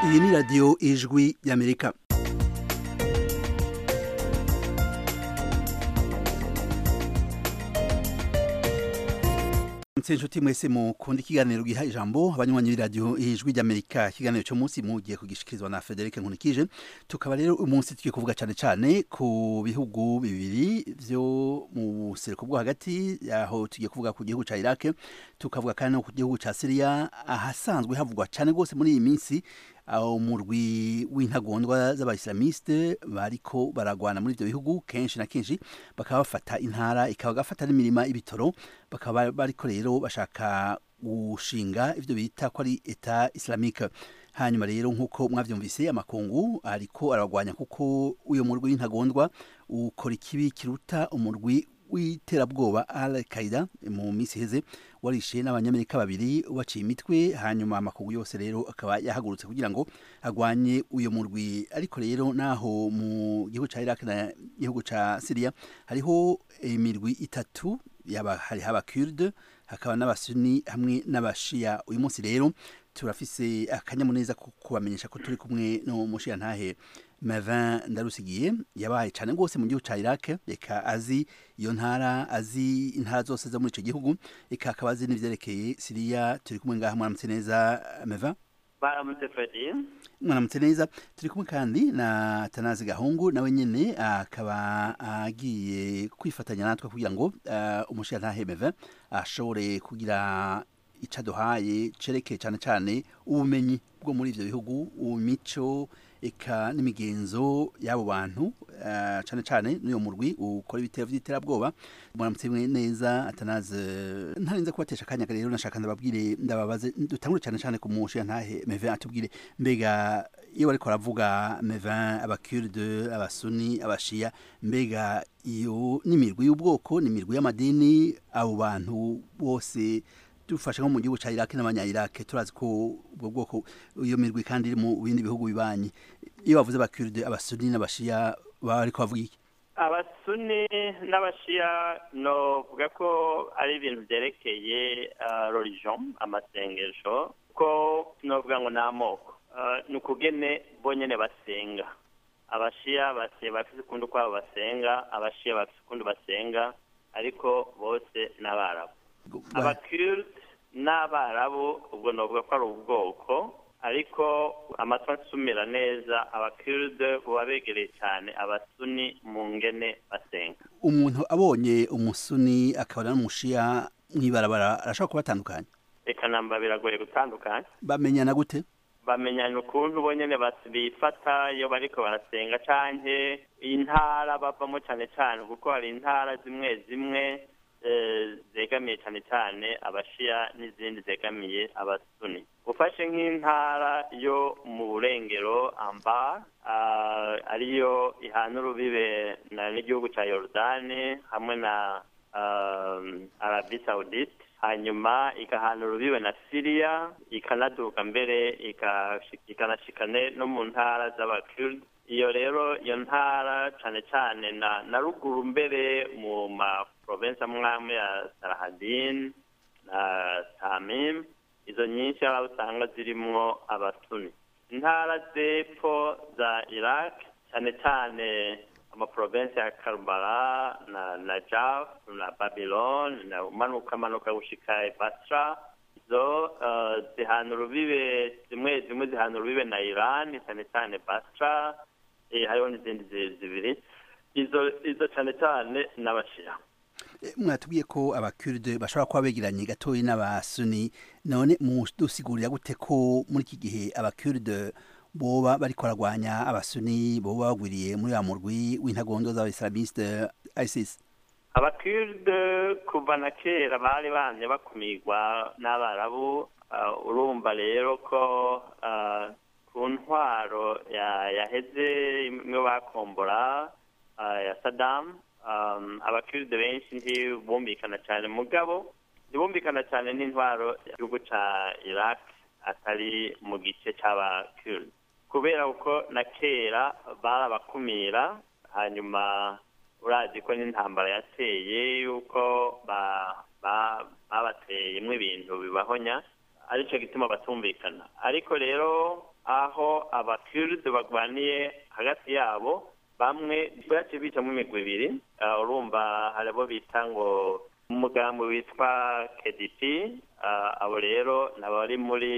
iyi ni radiyo ijwi y'amerika inshuti mwese mukunda ikiganiro giha ijambo abanywanyi b'iradiyo ijwi ry'amerika ikiganiro cyo munsi mugiye kugishikirizwa na frederic nkunikije tukaba rero umunsi tugiye kuvuga cyane cyane ku bihugu bibiri byo mu buseruko bwo hagati aho tugiye kuvuga ku gihugu cya iraq tukavuga kandi no ku gihugu cya siriya ahasanzwe havugwa cyane rwose muri iyi minsi aho umurwi w'intagondwa z'abayisilamiste bariko baragwana muri ibyo bihugu kenshi na kenshi bakaba bafata intara ikaba gafata n'imirima y'ibitoro bakaba bariko rero bashaka gushinga ivyo bita ko ari eta islamique hanyuma rero nk'uko mwavyumvise amakungu ariko aragwanya kuko uyo murwi w'intagondwa ukora ikibi kiruta umurwi w'iterabwoba al qaida mu minsi iheze warishe n'abanyamerika babiri baciye imitwe hanyuma amakungu yose rero akaba yahagurutse kugira ngo agwanye uyo murwi ariko rero naho mu gihugu ca Iraq na gihugu ca Syria hariho imirwi itatu yaba hariho abakurde hakaba n'abasuni hamwe n'abashia uyu munsi rero turafise akanyamuneza ko kubamenyesha ko turi kumwe no mushiya ntahe Mavin Ndarusigiye yabaye cyane rwose mu gihugu ca Iraq reka azi iyo ntara azi intara zose zo muri ico gihugu reka akaba azi n'ivyerekeye Syria turi kumwe ngaha mwaramutse neza Mavin baramutse Freddy mwaramutse neza turi kumwe kandi na Tanazi Gahungu nawe nyene akaba agiye kwifatanya natwe kugira ngo uh, umushiya ntahe Mavin ashobore kugira icaduhaye cereke cyane cyane ubumenyi bwo muri ivyo bihugu umico eka n'imigenzo y'abo bantu uh, cyane cyane n'uyo murwi ukora ibitero vy'iterabwoba muramutse neza atanaze ntarinze kubatesha akanya rero nashaka ndababwire ndababaze dutangure cyane cyane ku mushiya ntahe Mevin atubwire mbega iyo bariko baravuga Mevin abakurde abasuni abashia mbega iyo n'imirwi y'ubwoko n'imirwi y'amadini abo bantu bose dufashe nko mu gihugu ca Iraq n'abanya Iraq turazi ko ubwo bwoko iyo mirwi kandi iri mu bindi bihugu bibanyi iyo bavuze abakurde abasuni n'abashia baba ariko bavuga iki abasuni n'abashia no vuga ko ari ibintu byerekeye uh, religion amasengesho ko novuga ngo ni amoko uh, ni ukugene bonyene basenga abashia bafise ukundi kwabo basenga abashia bafise ukundi basenga ariko bose n'abarabu abakurde n'abarabu ubwo novuga ko ari ubwoko ariko amatwi asumira neza abakurde buba begereye cyane abasuni mu ngene basenga umuntu abonye umusuni akabona n'umushiya mw'ibarabara arashobora kubatandukanya reka namba biragoye gutandukanya bamenyana gute bamenyana ukuntu bonyene bifata iyo bariko barasenga canke intara bavamo cane cane kuko hari intara zimwe zimwe zegamiye cyane cyane abashiya n'izindi zegamiye abasuni ufashe nk'intara yo mu burengero amba ariyo ihana urubibe n'igihugu cya yorodani hamwe na arabi saudite hanyuma igahana urubibe na siriya ikanaduka mbere ikanashikane no mu ntara z'abakiride iyo rero iyo ntara cyane cyane na na ruguru mbere mu ma province amwe ya Sarahadin na Tamim izo nyinshi aho usanga zirimwo abasuni intara z'epfo za Iraq cyane cyane ama province ya Karbala na Najaf na Babylon na umanuka manuka gushika Basra zo uh, zihana urubibe zimwe zimwe zihana urubibe na Iran cyane cyane Basra eh hariho n'izindi zibiri izo izo cyane cyane n'abashira mwatubwiye ko abakurde bashobora kuba begeranye gatoyi n'abasuni none mudusigurira gute ko muri iki gihe abakurde boba bariko baragwanya abasuni boba bagwiriye muri wa murwi w'intagondo z'abaislamiste ISIS abakurde kuva na kera bari bamye bakumirwa n'abarabu urumva rero ko ku ntwaro yaheze imwe bakombora ya Saddam abakiride benshi ntibumvikana cyane mugabo ntibumvikana cyane n'intwaro y'igihugu cya iraq atari mu gice cy'abakiride kubera ko na kera barabakumira hanyuma urazi ko n'intambara yateye yuko babateyemo ibintu bibahonya aricyo gituma batumvikana ariko rero aho abakiride barwaniye hagati yabo bamwe bace bicamo imigwi ibiri urumva hari abo bita ngo umugambi witwa kdp abo rero ni abari muri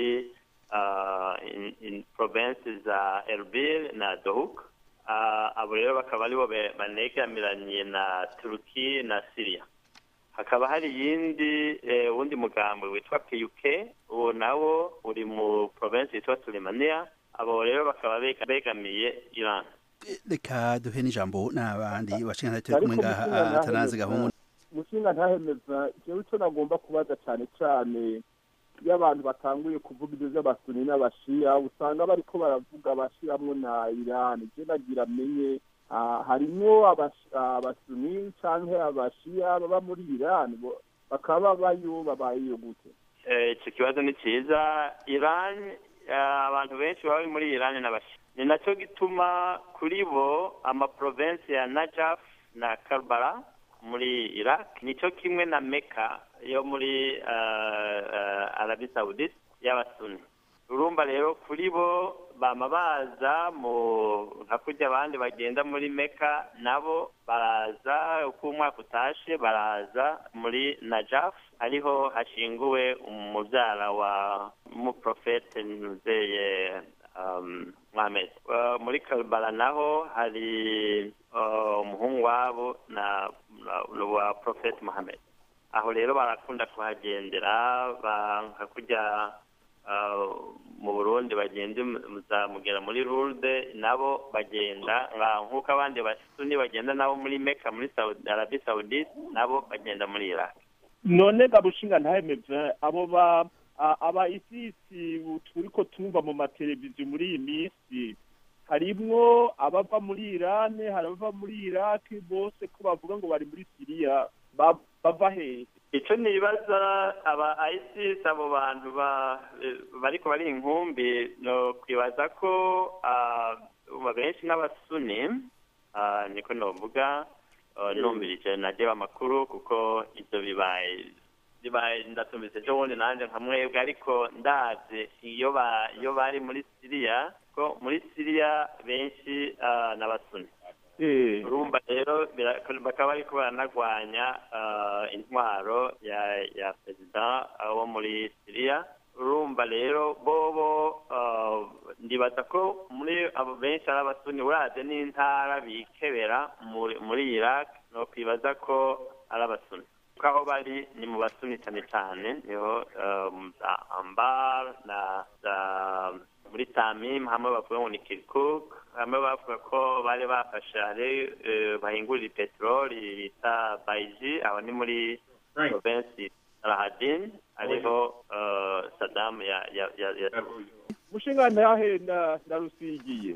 provinsi za erbil na dohuk abo rero bakaba aribo banegamiranye na turuki na siriya hakaba hari iyindi wundi mugambi witwa puk uwo nawo uri mu provinsi yitwa turimaniya abo rero bakaba begamiye iran reka duhe n'ijambo n'abandi bashinga turi kumwe ngaha atanazi gahungu mushinga ntahemeza jewe ico nagomba kubaza cane cane iyo abantu batanguye kuvuga ibyo by'abasuni n'abashiya usanga bariko baravuga abashiramwo na irani je nagira menye harimwo abasuni canke abashiya baba muri irani bakaba bayo babayeyo gute ico kibazo ni ciza irani abantu benshi baba muri irani n'abashiya ni nacyo gituma kuri bo amaprovensi ya najaf na karbala muri iraq nicyo kimwe na meka yo muri arabi saudite y'abasuni urumva rero kuri bo bama baza mu nka kurya abandi bagenda muri meka nabo baraza uko umwaka utashe baraza muri najaf ariho hashinguwe umubyara wa umuprofete nuzeye Mohamed muri Karbala naho hari umuhungu wabo na wa Prophet Mohamed aho rero barakunda kuhagendera nka kujya mu Burundi bagenda muzamugera muri Lourdes nabo bagenda nk'uko abandi basuni bagenda nabo muri Mecca muri Saudi Arabia Saudite nabo bagenda muri Iraq none gabushinga ntahemeze abo ba aba isisi turiko tumva mu mateleviziyo muri iyi minsi harimwo abava muri irani hari abava muri iraki bose ko bavuga ngo bari muri siriya bava hehe icyo nibaza aba isis abo bantu bariko bari inkumbi no kwibaza ko benshi n'abasuni niko novuga numvirije najye amakuru kuko ibyo bibaye bibaye ndatumize ejo bundi nanjye nka mwebwe ariko ndazi iyo iyo bari muri siriya ko muri siriya benshi n'abasuni urumva rero bakaba bariko baranagwanya intwaro ya ya perezida wo muri siriya urumva rero bobo ndibaza ko muri abo benshi ari abasuni uraze n'intara bikebera muri iraq no kwibaza ko ari abasuni kuko aho bari ni mu basuni cyane cyane niho za ambar na za muri tamim hamwe bavuga ngo ni kirkuk hamwe bavuga ko bari bafashe hari bahingurira peteroli bita bayiji aho ni muri provinsi rahadin ariho sadamu ya ya ya mushinga ntahe ndarusigiye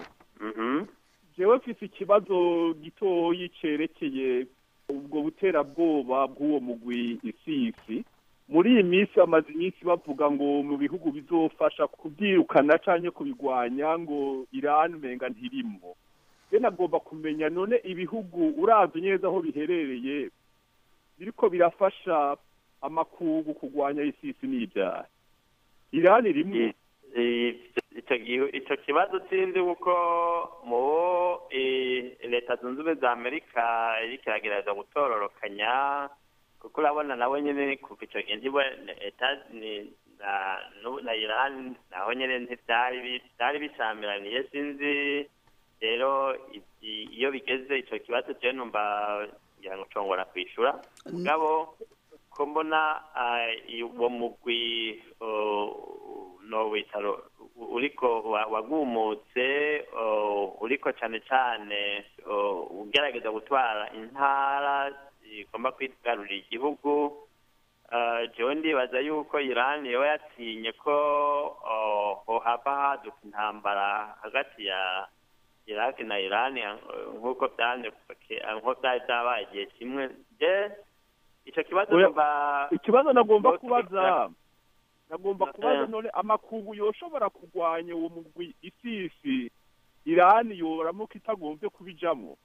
jewe mfise ikibazo gitoyi cerekeye ubwo buterabwoba bw'uwo mugwi isisi muri iyi minsi bamaze iminsi bavuga ngo mu bihugu bizofasha kubyirukana cyangwa kubigwanya ngo irani umenga ntirimwo rero nagomba kumenya none ibihugu urazi neza aho biherereye biriko birafasha amakungu kurwanya isisi n'ibyaha irani rimwe icyo kibazo sinzi kuko mu leta zunze ubumwe za amerika iri kiragerageza gutororokanya kuko urabona nawe nyine kuva icyo gihe ntiba na irani naho nyine ntibyari bishamiraniye sinzi rero iyo bigeze icyo kibazo cyo numva ngira ngo nshobora kwishyura mugabo ko mbona uwo mugwi no witaro uriko wagumutse uriko cyane cyane ugerageza gutwara intara igomba kwigarurira igihugu jewe ndibaza yuko irani yoba yatinye ko hohava haduka intambara hagati ya iraki na irani nk'uko byari byabaye igihe kimwe je icyo kibazo ikibazo nagomba kubaza nagomba kubaza none amakungu yoshobora kurwanya uwo mugwi isisi irani yoramuka itagombye kubijamo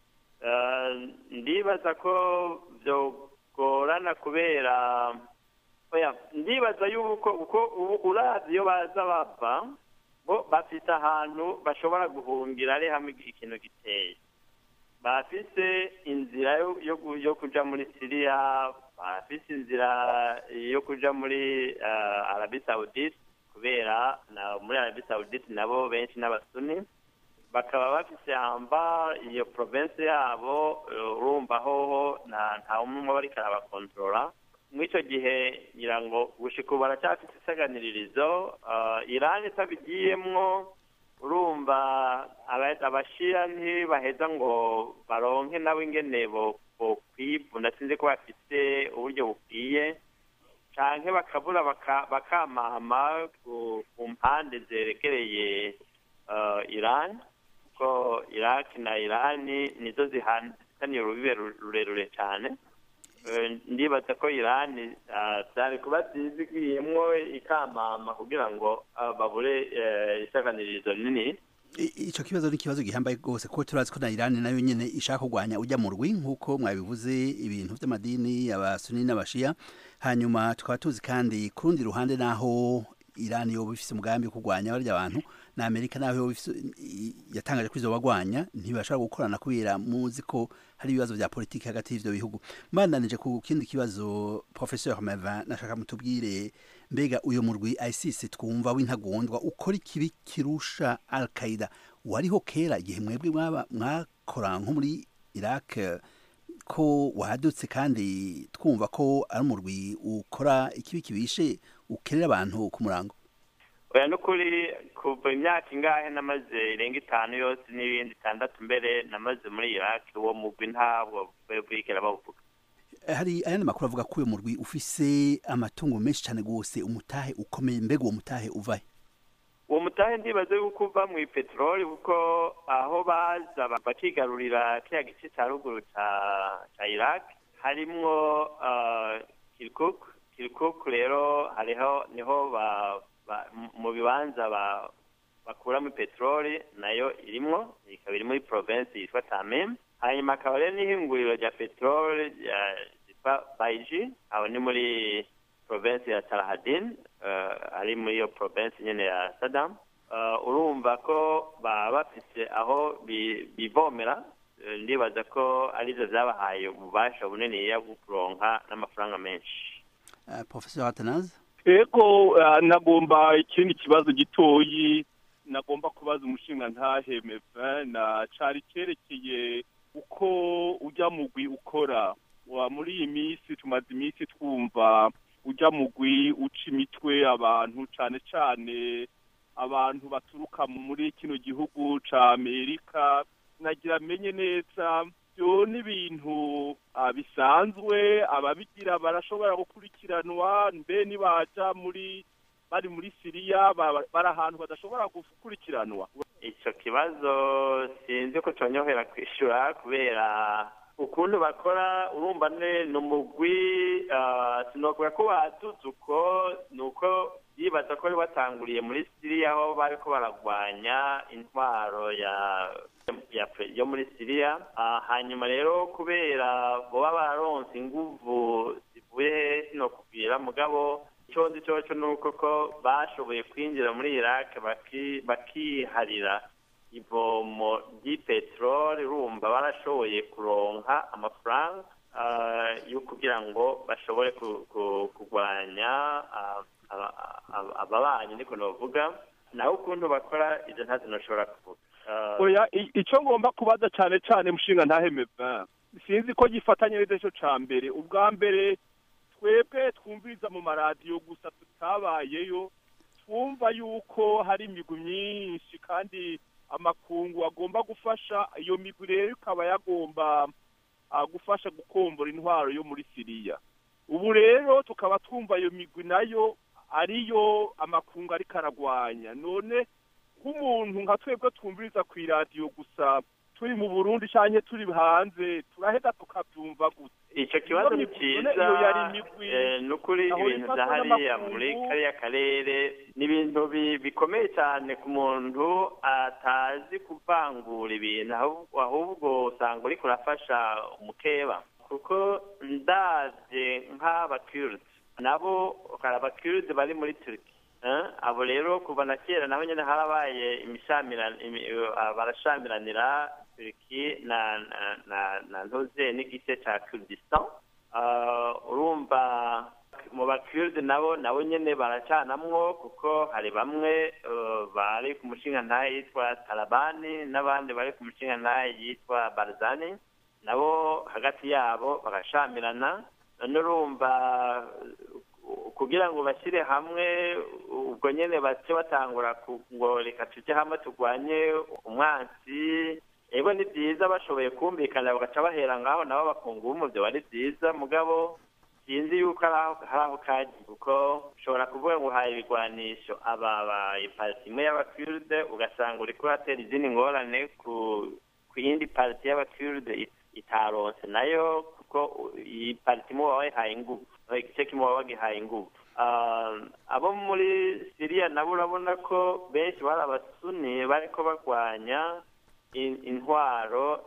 ndibaza ko byogorana kubera ndibaza yuko uko urazi iyo baza bava bo bafite ahantu bashobora guhungira ari hamwe ikintu giteye bafise inzira yo kuja muri siriya bafise inzira yo kuja muri arabi saudite kubera muri arabi saudite nabo benshi n'abasuni bakaba bafise hamba iyo province yabo urumva hoho nta umwe bariko arabakontorora muri icyo gihe ngira ngo gushika ubu baracyafite isaganiririzo irani itabigiyemwo urumva abashira ntibaheza ngo baronke nabo ingene bokwivuna sinzi ko bafite uburyo bukwiye canke bakabura bakamama ku mpande zerekereye irani kuko iraki na irani nizo zihaniye urubibe rurerure cyane ndibaza ko irani byari kuba byizigiyemwo ikamama kugira ngo babure isaganirizo nini icyo kibazo ni ikibazo gihambaye rwose kuko turazi ko na irani nayo nyine ishaka kurwanya ujya mu rwi nk'uko mwabivuze ibintu by'amadini abasuni n'abashiya hanyuma tukaba tuzi kandi ku rundi ruhande naho irani yoba ifite umugambi wo kurwanya barya abantu na amerika naho yatangaje ko izo bagwanya ntibashobora gukorana kubera muzi ko hari ibibazo bya politiki hagati y'ivyo bihugu mbandanije ku kindi kibazo professeur Mevin nashaka mutubwire mbega uyo murwi ISIS twumva w'intagondwa ukora ikibi kirusha Al Qaeda wariho kera igihe mwebwe mwaba mwakora nko muri Iraq ko wadutse kandi twumva ko ari umurwi ukora ikibi kibishe ukerera abantu ku murango oya n'ukuri kuva imyaka ingahe namaze irenga itanu yose n'ibindi itandatu mbere namaze muri iraq uwo mugwi ntabwo bwigera bawuvuga hari ayandi makuru avuga ko uyu murwi ufise amatungo menshi cyane rwose umutahe ukomeye mbega uwo mutahe uvahe uwo mutahe ndibaze yuko uva mu ipeteroli kuko aho baza bakigarurira kiriya gice cya ruguru cya iraq harimwo kirikuk kirikuk rero hariho niho mu bibanza bakuramo peteroli nayo irimwo ikaba iri muri province yitwa tamim hanyuma akaba rero n'ihinguriro rya peteroli ryitwa bayiji aho ni muri province ya tarahadin ari muri iyo province nyine ya sadam urumva ko baba bafite aho bivomera ndibaza ko arizo zabahaye ububasha bunini bwo kuronka n'amafaranga menshi professor atanaze ego nagomba ikindi kibazo gitoyi nagomba kubaza umushinga ntahe mevin na cari cyerekeye uko ujya mugwi ukora muri iyi minsi tumaze iminsi twumva ujya mugwi uca imitwe abantu cyane cyane abantu baturuka muri kino gihugu cya amerika nagira amenye neza byo n'ibintu bisanzwe ababigira barashobora gukurikiranwa mbe nibaja muri bari muri siriya bari ahantu badashobora gukurikiranwa icyo kibazo sinzi ko cyonyohera kwishyura kubera ukuntu bakora urumva ni umugwi sinokuvuga ko batutse uko ni uko yibaza ko batanguriye muri siriya aho bari ko baragwanya intwaro yo muri siriya hanyuma rero kubera baba bararonse inguvu zivuye sino kubwira mugabo icyo nzi cyo ni uko ko bashoboye kwinjira muri iraq bakiharira ivomo ry'ipeteroli urumva barashoboye kuronka amafaranga yo kugira ngo bashobore kurwanya ababanyi niko navuga naho ukuntu bakora ibyo ntazi nashobora kuvuga oya icyo ngomba kubaza cyane cyane mushinga ntahemeva sinzi ko gifatanye neza cyo cya mbere ubwa mbere twebwe twumviriza mu maradiyo gusa tutabayeyo twumva yuko hari imigwi myinshi kandi amakungu agomba gufasha iyo migwi rero ikaba yagomba gufasha gukombora intwaro yo muri siriya ubu rero tukaba twumva iyo migwi nayo ariyo amakungu ariko aragwanya none nk'umuntu nka twebwe twumviriza ku iradiyo gusa turi mu burundi cyangwa turi hanze turaheza tukabyumva gusa icyo kibazo ni cyiza ni ukuri ibintu bya hariya muri kariya karere ni ibintu bikomeye cyane ku muntu atazi kuvangura ibintu ahubwo usanga uri kurafasha umukeba kuko ndabye nk'abakirudi nabo hari abakirudi bari muri turiki abo rero kuva na kera naho nyine harabaye barashamiranira turiki na na na ntuze n'igice cya kurdistan urumva mu bakiride nabo nabo nyine baracanamwo kuko hari bamwe bari ku mushinga ntaye yitwa tarabani n'abandi bari ku mushinga ntaye yitwa barzani nabo hagati yabo bagashamirana none urumva kugira ngo bashyire hamwe ubwo nyine bace batangura ngo reka tujye hamwe turwanye umwansi ego ni byiza bashoboye kumvikana bagaca bahera ngaho nabo bakunga ubumuvyo wari byiza mugabo sinzi yuko hari aho kagiye kuko ushobora kuvuga ngo uhaye ibigwanisho aba ipariti imwe y'abakiride ugasanga uriko uratera izindi ngorane ku yindi pariti y'abakiride itaronse nayo kuko iyi pariti imwe waba wayihaye ingufu igice kimwe waba wagihaye ingufu abo muri siriya nabo urabona ko benshi bari abasuni bariko barwanya intwaro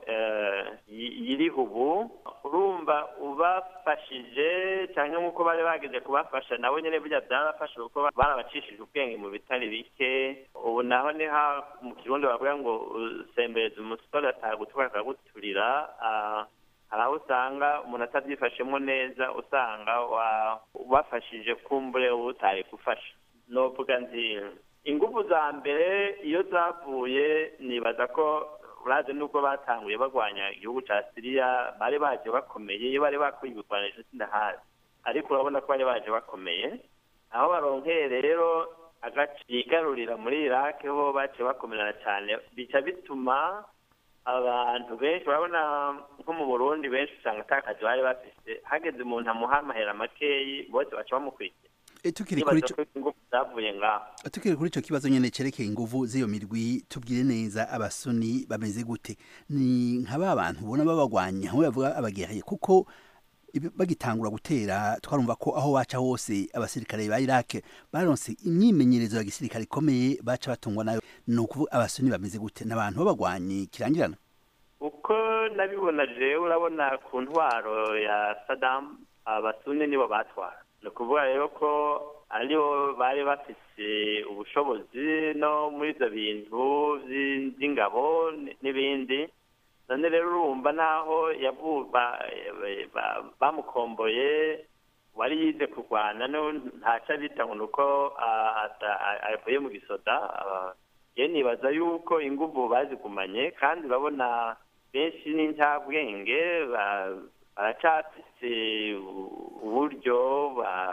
yiriho ubu urumva ubafashije cyangwa nk'uko bari bageze kubafasha nabo nyine burya byarafashe kuko barabacishije ubwenge mu bitari bike ubu naho ni mu kirundi bavuga ngo usembereza umusore atagutwara akaguturira hari aho usanga umuntu atabyifashemo neza usanga ubafashije kumbure uba utari gufasha novuga nzi ingufu za mbere iyo zavuye nibaza ko urazi nubwo batanguye barwanya igihugu cya siriya bari baje bakomeye iyo bari bakuye ibigwanisho sindahazi ariko urabona ko bari baje bakomeye aho baronkeye rero agace bigarurira muri iraki ho baciye bakomerana cyane bica bituma abantu benshi urabona nko mu burundi benshi usanga atakazi bari bafite hageze umuntu amuha amahera makeyi bose baca bamukurikira tukiri kuri ico zavuye ngaho tukiri kuri ico kibazo nyene cerekeye inguvu z'iyo mirwi tubwire neza abasuni bameze gute ni nka ba bantu ubona babagwanya aho bavuga abageraye kuko bagitangura gutera twarumva ko aho baca hose abasirikare ba Iraq baronse imyimenyerezo ya gisirikare ikomeye baca batungwa nayo ni ukuvuga abasuni bameze gute n'abantu babagwanyi kirangirana uko nabibona jewe urabona ku ntwaro ya Saddam abasuni nibo batwara ni ukuvuga rero ko aribo bari bafise ubushobozi no muri ibyo bintu by'ingabo n'ibindi none rero urumva naho bamukomboye wari yize kurwana ntaca bita ngo ni uko avuye mu gisoda ye nibaza yuko ingufu bazigumanye kandi urabona benshi n'incabwenge baracafise uburyo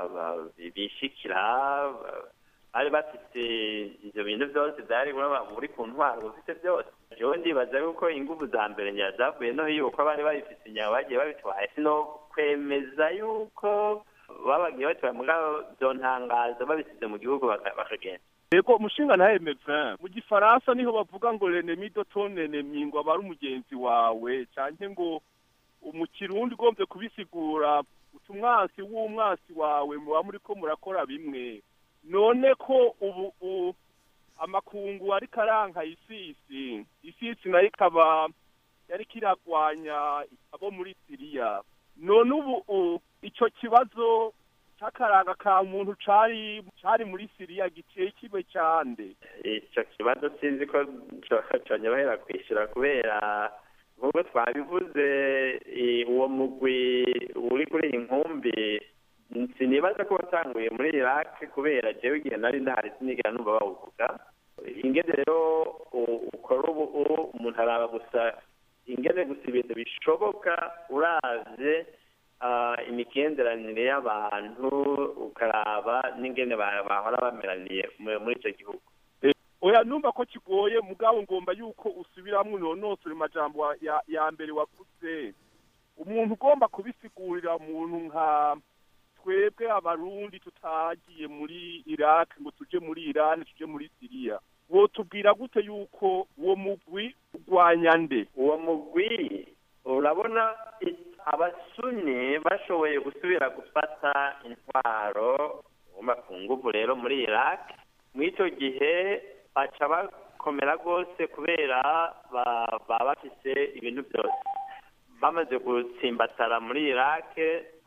bishikira bari bafite ivyo bintu byose byari muri ku ntwaro bafite byose jewe ndibaza yuko ingufu za mbere nyira zavuye no yuko bari babifite inyama bagiye babitwaye sino kwemeza yuko babagiye batwaye mugabo vyontangaza babisize mu gihugu bakagenda Ego umushinga na M20 mu gifaransa niho bavuga ngo l'ennemi de ton ennemi ngo abari umugenzi wawe canke ngo mu kirundi ugombye kubisigura umwansi w'umwansi wawe muba muri ko murakora bimwe none ko ubu amakungu ariko aranka isisi isisi nayo ikaba yari kiragwanya abo muri siriya none ubu icyo kibazo cy'akaranga ka muntu cari cari muri siriya giteye kibe cyande icyo kibazo sinzi ko conyorohera kwishyura kubera nk'uko twabivuze uwo mugwi uri kuri iyi nkumbi sinibaza ko watanguye muri iraq kubera jewe igihe nari ndahari sinigera numva bawuvuga ingene rero ukora ubu umuntu araba gusa ingene gusa ibintu bishoboka uravye imigenderanire y'abantu ukaraba n'ingene bahora bameraniye muri icyo gihugu oya numva ko kigoye mugabo ngomba yuko usubiramwo unonosora amajambo ya mbere wavuze umuntu ugomba kubisigurira umuntu nka twebwe abarundi tutagiye muri iraq ngo tuje muri irani tuje muri siriya wotubwira gute yuko uwo mugwi urwanya nde uwo mugwi urabona abasuni bashoboye gusubira gufata intwaro ku nguvu rero muri iraq muri icyo gihe baca bakomera rwose kubera baba bafise ibintu byose bamaze gutsimbatara muri iraq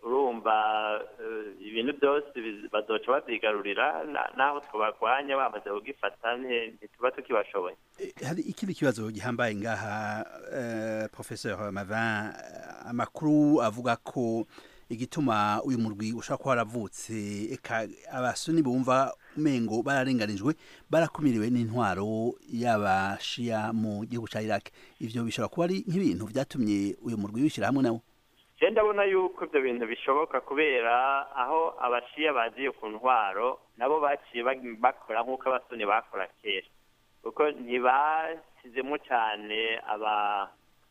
urumva ibintu byose bazoca babyigarurira naho twabarwanya bamaze kugifata ntituba tukibashoboye hari ikindi kibazo gihambaye ngaha professeur mavin amakuru avuga ko igituma uyu murwi ushobora kuba waravutse eka abasuni bumva umengo bararenganijwe barakumiriwe n'intwaro y'abashiya mu gihugu cya iraq ivyo bishobora kuba ari nk'ibintu vyatumye uyu murwi wishyira hamwe nawo je ndabona yuko ibyo bintu bishoboka kubera aho abashiya bagiye ku ntwaro nabo baciye bakora nk'uko abasuni bakora kera kuko ntibashyizemo cyane aba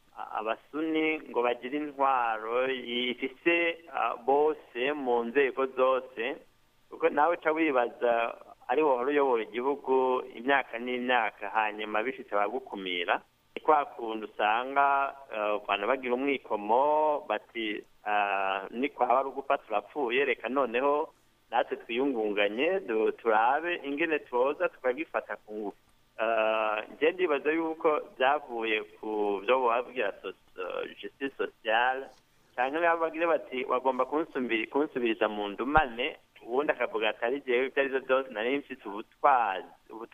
abasuni ngo bagire intwaro ifise bose mu nzego zose kuko nawe uca wibaza ari wohora uyobora igihugu imyaka n'imyaka hanyuma bishitse bagukumira ni kwa kuntu usanga abantu bagira umwikomo bati ni kwaba ari ugupfa turapfuye reka noneho natwe twiyungunganye turabe ingene tuza tukagifata ku ngufu njye ndibaza yuko byavuye ku byo babwira justice sociale cyangwa bagire bati bagomba kunsubiriza mu ndumane ubundi akavuga ati ari jewe ibyo aribyo byose nari mfite ubutwazi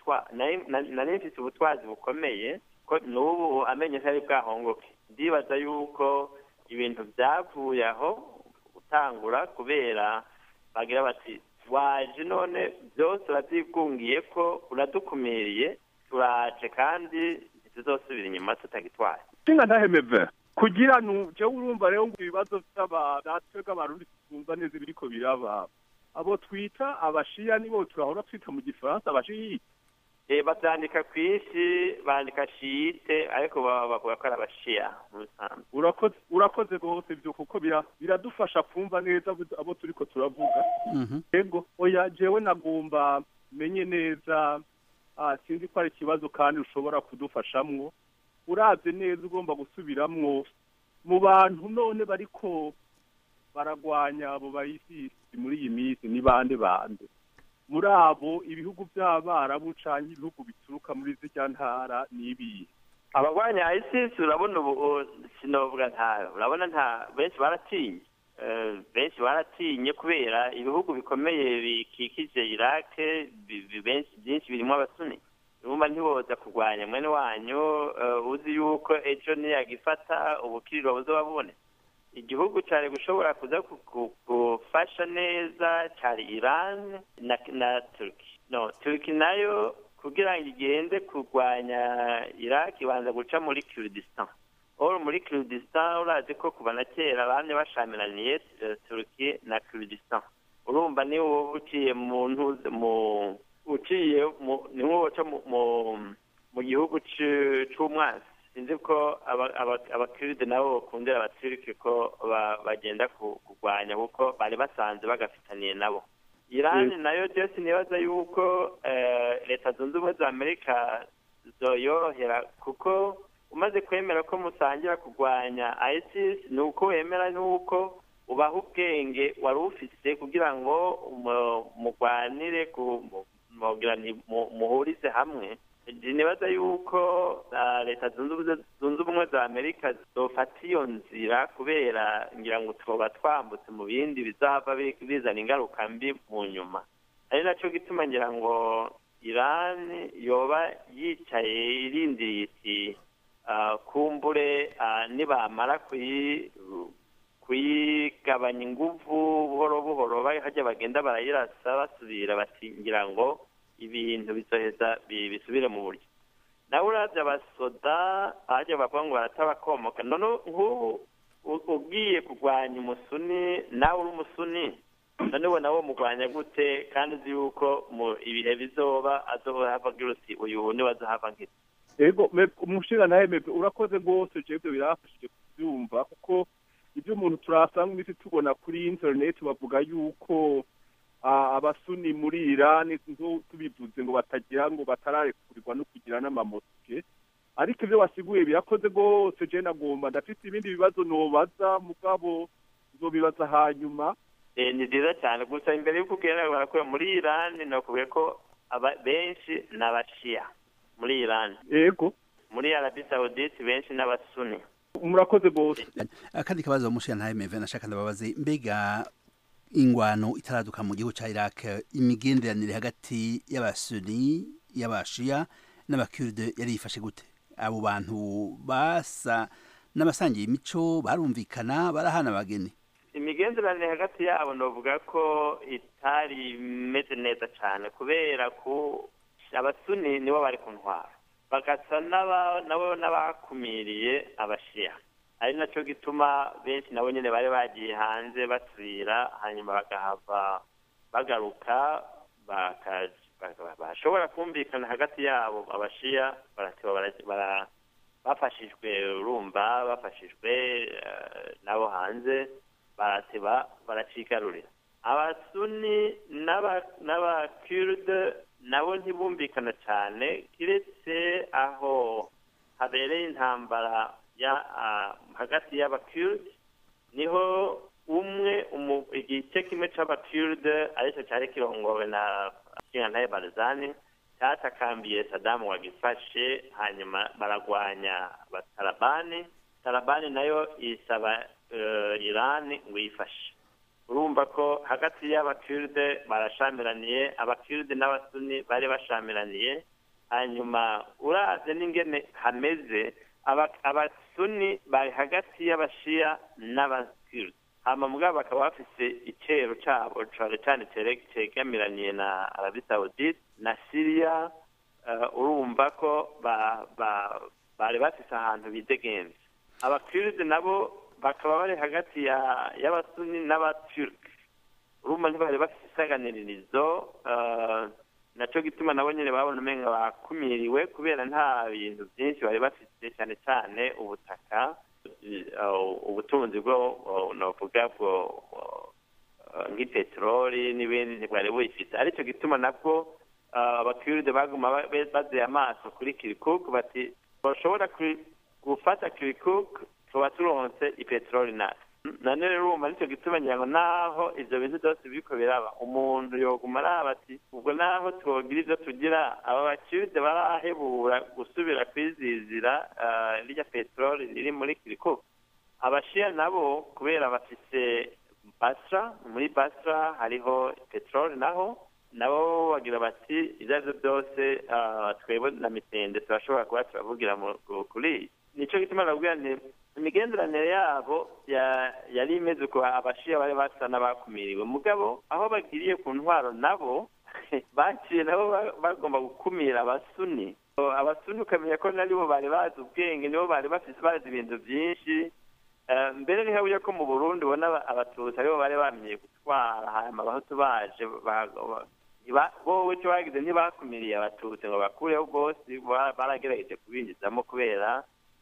nari mfite ubutwazi bukomeye ko n'ubu amenye ntari bwahongoke ndibaza yuko ibintu byavuye aho gutangura kubera bagira bati waje none byose urabyigungiye ko uradukumiriye turaje kandi ntituzosubira inyuma tutagitwaye nshinga ntahemeve kugira nuje urumva rero ngo ibibazo by'abanatwe bw'abarundi twumva neza ibiriko biraba abo twita abashiya nibo turahora twita mu gifaransa abashiyi eh bavyandika kwinshi bandika shite ariko bavuga ko ari abashiya urakoze urakoze rwose ibyo kuko biradufasha kumva neza abo turiko turavuga yego oya jewe nagomba menye neza sinzi ko ari ikibazo kandi ushobora kudufashamwo urabye neza ugomba gusubiramwo mu bantu none bariko baragwanya abo bayisisi muri iyi minsi ni bande bande muri abo ibihugu by'abarabu canke ibihugu bituruka muri zirya ntara n'ibihe abagwanya ISIS urabona ubu sinovuga nta urabona nta benshi baratinye benshi baratinye kubera ibihugu bikomeye bikikije Iraq byinshi birimo abasuni urumva ntiboza kurwanya mwene wanyu uzi yuko ejo niyagifata ubukiriro buzoba bubone igihugu cyari gushobora kuza gufasha neza cyari Iran na na Turkey no Turkey nayo kugira ngo igende kurwanya Iraq ibanza guca muri Kurdistan oro muri Kurdistan urazi ko kuva na kera bamye bashamiraniye Turkey na Kurdistan urumva ni wowe uciye mu ntuze mu uciye ni wowe uca mu gihugu c'umwansi sinzi ko abakiride nabo bakundira abaturiki ko bagenda kurwanya kuko bari basanze bagafitaniye nabo irani nayo byose nibaza yuko leta zunze ubumwe za amerika zoyorohera kuko umaze kwemera ko musangira kurwanya isis ni uko wemera n'uko ubaha ubwenge wari ufise kugira ngo mugwanire muhurize hamwe nibaza yuko leta zunze ubumwe za amerika zofata iyo nzira kubera ngira ngo tuba twambutse mu bindi bizava bizana ingaruka mbi mu nyuma ari nacyo gituma ngira ngo irani yoba yicaye irindiriye iti kumbure nibamara kuyigabanya ingufu buhoro buhoro hajya bagenda barayirasa basubira bati ngira ngo ibintu bizoheza bisubire mu buryo nawe uravye abasoda aje bavuga ngo baratabakomoka none nk'ubu ugiye kurwanya umusuni nawe uri umusuni none we nawe mugwanya gute kandi uzi yuko mu ibihe bizoba azohava agira uti uyu niwe azohava ngira ego umushinga nawe mebe urakoze rwose jebwe birafashije kubyumva kuko ibyo umuntu turasanga imisi tubona kuri interineti bavuga yuko abasuni muri irani tubivuze ngo batagira ngo batararekurirwa no kugira n'amamoske ariko ibyo wasiguye birakoze rwose je nagomba ndafite ibindi bibazo nobaza mugabo nzobibaza hanyuma ni byiza cyane gusa imbere y'uko ugenda barakora muri irani nakubwiye ko benshi ni abashiya muri irani yego muri arabi sawudite benshi n'abasuni murakoze bose akandi kabazo mushiya ntaye meve nashaka ndababaze mbega ingwano itaraduka mu gihugu ca Iraq imigenderanire hagati y'abasuni y'abashia n'abakurde yari yifashe gute abo bantu basa n'abasangiye imico barumvikana barahana abageni imigenderanire hagati yabo novuga ko itari imeze neza cyane kubera ko abasuni nibo bari ku ntwaro bagasa nabo n'abakumiriye abashiya ari nacyo gituma benshi nabo nyine bari bagiye hanze basubira hanyuma bagahava bagaruka bashobora kumvikana hagati yabo abashiya bafashijwe urumva bafashijwe nabo hanze barateba baracigarurira abasuni n'abakiride nabo ntibumvikana cyane kiretse aho habereye intambara hagati y'abakiride niho umwe igice kimwe cy'abakiride aricyo cyari kirongowe na kingantaye barizani cyatakambiye sadamu wagifashe hanyuma baragwanya abatarabani tarabani nayo isaba irani ngo yifashe urumva ko hagati y'abakiride barashamiraniye abakiride n'abasuni bari bashamiraniye hanyuma uraze n'ingene hameze abasuni bari hagati y'abashiya n'abakiride hama mugabo bakaba bafise icero cabo cane cane cegamiraniye na arabi saudite na siriya urumva ko bari bafise ahantu bidegenze abakiride nabo bakaba bari hagati y'abasuni n'abaturike urumva ntibari bafite isaganiririzo nacyo gituma nabo nyine babona umenga bakumiriwe kubera nta bintu byinshi bari bafite cyane cyane ubutaka ubutunzi bwo navuga bwo nk'ipeteroli n'ibindi ntibwari buyifite aricyo gituma nabwo abakiride baguma bazeye amaso kuri kirikuku bati bashobora gufata kirikuku tuba turonse ipeteroli natwe nane rero urumva nicyo gituma ngira ngo naho ivyo bintu byose biriko biraba umuntu yoguma araba ati ubwo naho twogira ivyo tugira aba bakiride barahebura gusubira kwizizira rirya peteroli riri muri kirikuku abashiya nabo kubera bafise basra muri basra hariho peteroli naho nabo bagira bati ivyo arivyo byose twebwe na mitende turashobora kuba turavugira kuri nico gituma nabwira nti imigenderanire yabo yari imeze uko abashiya bari basa n'abakumiriwe mugabo aho bagiriye ku ntwaro nabo baciye nabo bagomba gukumira abasuni abasuni ukamenya ko naribo bari bazi ubwenge nibo bari bafise bazi ibintu byinshi mbere ni haburya ko mu burundi ubona abatutsi aribo bari bamenyeye gutwara hanyuma abahutu baje bowe icyo bagize ntibakumiriye abatutsi ngo bakureho bose baragerageje kubinjizamo kubera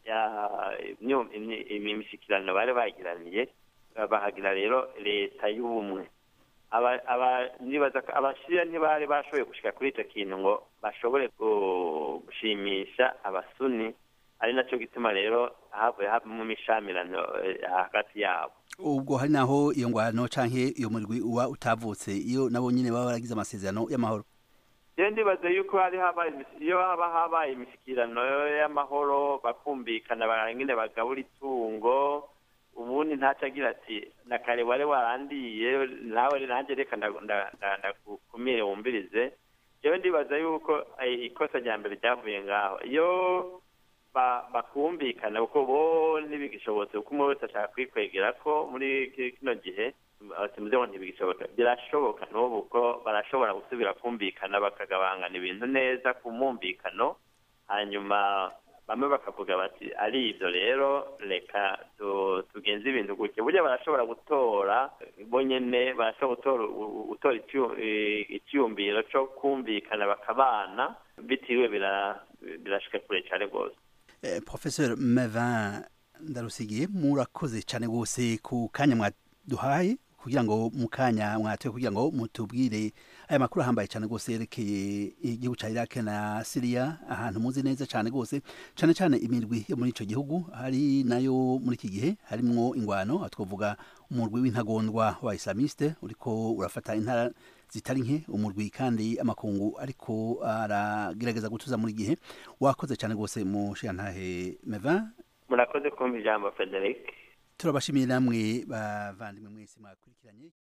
imishyikirano bari bagiraniye bahagira rero leta y'ubumwe abashyira ntibari bashoboye gushyira kuri icyo kintu ngo bashobore gushimisha abasuni ari nacyo gituma rero havuye havamo imishamirano hagati yabo ubwo hari naho iyo ngwano canke iyo murwi uba utavutse iyo nabo nyine baba baragize amasezerano y'amahoro rero ndibaza yuko hari habaye iyo haba habaye imishyikirano y'amahoro bakumvikana barangine bagabura itungo ubundi ntaco agira ati na kare wari warandiye nawe nanjye reka ndakumire wumvirize rero ndibaza yuko ikosa rya mbere ryavuye ngaho iyo bakumvikana kuko bo ntibigishobotse kuko umwe wese ashaka kwikwegera ko muri kino gihe simuze ngo ntibigishoboka birashoboka n'ubu ko barashobora gusubira kumvikana bakagabangana ibintu neza ku mwumvikano hanyuma bamwe bakavuga bati ari ibyo rero reka tugenze ibintu gutya burya barashobora gutora bo nyine barashobora gutora icyumviro cyo kumvikana bakabana bitiriwe birashika kure cyane rwose professeur mevin ndarusigiye murakoze cyane rwose ku kanya mwaduhaye kugira ngo mu kanya mwatoye kugira ngo mutubwire aya makuru ahambaye cyane rwose yerekeye igihugu cya Iraq na Syria ahantu muzi neza cyane rwose cyane cyane imirwi yo muri ico gihugu hari nayo muri iki gihe harimwo ingwano twavuga umurwi w'intagondwa wa Islamiste uriko urafata intara zitari nke umurwi kandi amakungu ariko aragerageza gutuza muri gihe wakoze cyane rwose mu shantahe Mevin murakoze kumva ijambo frederic turabashimiye namwe bavandimwe mwese mwakurikiranye